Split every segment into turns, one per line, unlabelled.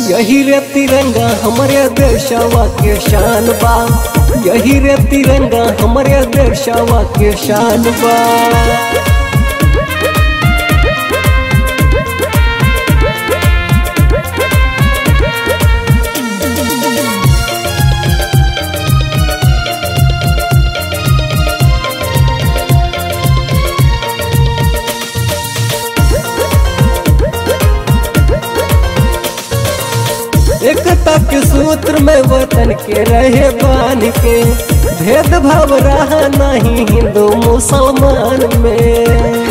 यही रे तिरंगा हमारे देशवा के शान बा यही रे तिरंगा हमारे देशवा के शान बा एकता के सूत्र में वतन के रहे बान के भेदभाव रहा नहीं हिंदू मुसलमान में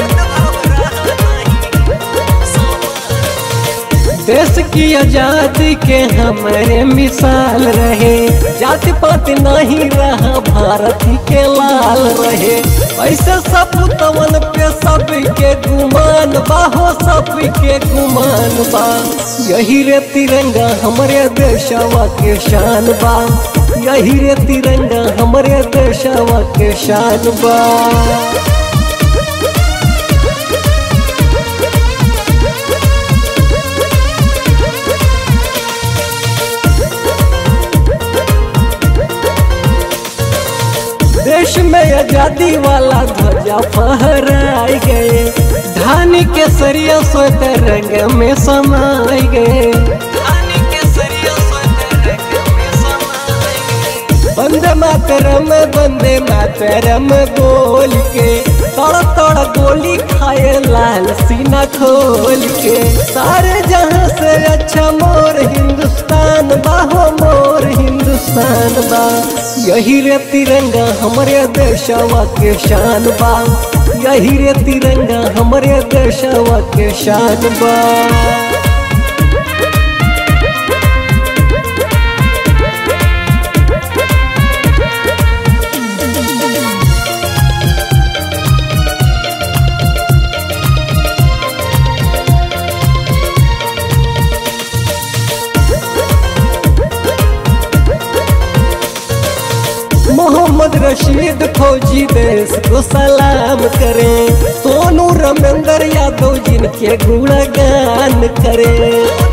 देश की आजादी के हमारे मिसाल रहे जाति पाति नहीं रहा भारत के लाल रहे ऐसे सपूतवन पे सब के गुमान बा हो सब के गुमान बा यही रे तिरंगा हमारे देशवा के शान बा यही रे तिरंगा हमारे देशवा के शान बा देश में आजादी वाला ध्वजा फहराए गए धानी के सरिया स्वेतर रंग में समाए गए बंदे मातरम बंदे मातरम बोल के तड़ तड़ गोली खाए लाल सीना खोल के सारे जहां से अच्छा मोर हिंदुस्तान बाहो मोर हिंदुस्तान बा यही रे तिरंगा हमारे देशवा के शान बा यही रे तिरंगा हमारे देशवा के शान बा मोहम्मद रशीद फौजी देश को सलाम करें सोनू रमेंद्र यादव जिनके गुणगान करें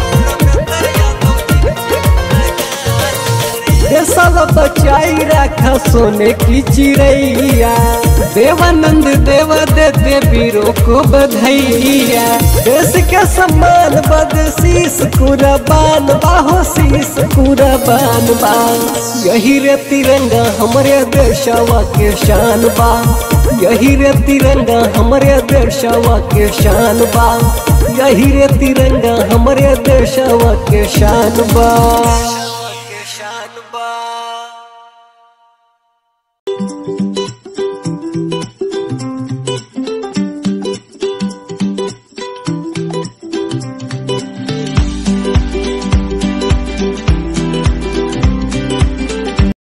देशवा बचाई रखा सोने की चिड़ैया देवानंद देवा देते वीरों को बधाइया देश के सम्मान बद शीस कुरबान बाहो शीस कुरबान बा यही रे तिरंगा हमारे देशवा के शान बा यही रे तिरंगा हमारे देशवा के शान बा यही रे तिरंगा हमारे देशवा के शान बा शान बा